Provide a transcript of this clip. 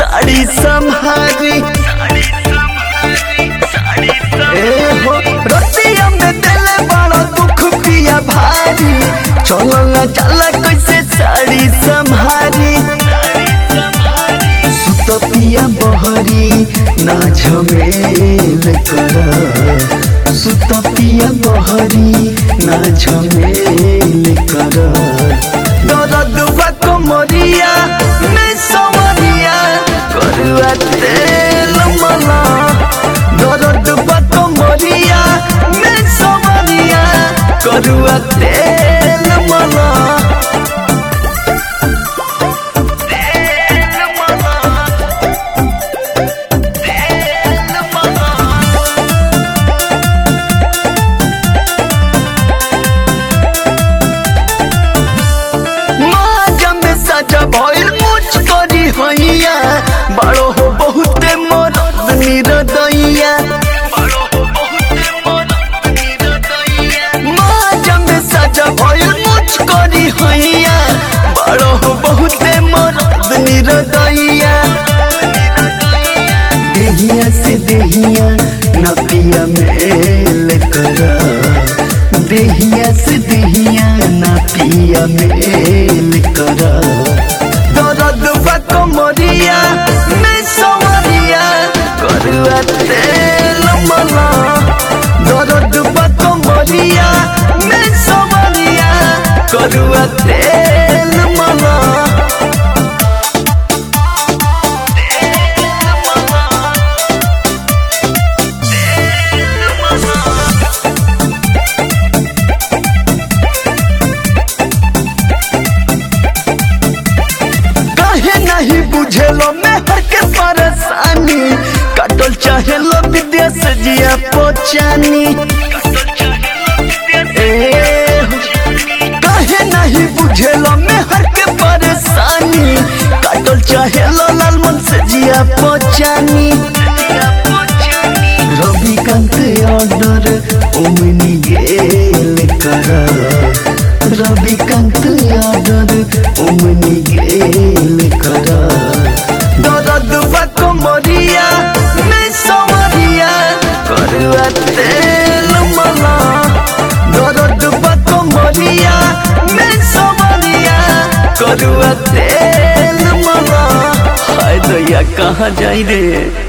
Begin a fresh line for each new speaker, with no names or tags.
साड़ी संहारी ए हो रतिया में दिले बड़ा दुख पिया भारी चलो ना चला कैसे साड़ी संहारी सुत पिया बहरी ना झमेल कर सुत पिया बहरी ना झमेल कर दर्द बा कमरिया में समरिया करुआ तेल मला दर्द बा कमरिया में समरिया करुआ तेल मला तेल मला तेल मला माजा में सजा भइल मुझ करी हैया बड़ो हो बहुते मरद निरदैया माजा में सजा भइल मुझ करी हैया बड़ो हो बहुते मरद निरदैया देहिया से देहिया नपिया मेल करा देहिया से देहिया ना पिया मेल कर दर्द बक मरिया मैं सवरिया करुआ तेल मला दर्द बक मरिया मैं सवरिया करुआ तेल मला काहे नहीं बुझेलो मैं हर के परेशानी कटल चाहेलो विदेश जिया पोचानी ए हो, काहे नहीं बुझेलो मैं हर के परेशानी कटल चाहेलो लालमन से जिया पोचानी रविकांत ऑर्डर ओमनी गेल करा रविकांत ऑर्डर ओमनी गेल करा दर्द बक मरिया मैं समरिया करुआ तेल मला दर्द बक मरिया मैं समरिया करुआ तेल मला हाय दैया कहाँ जाई रे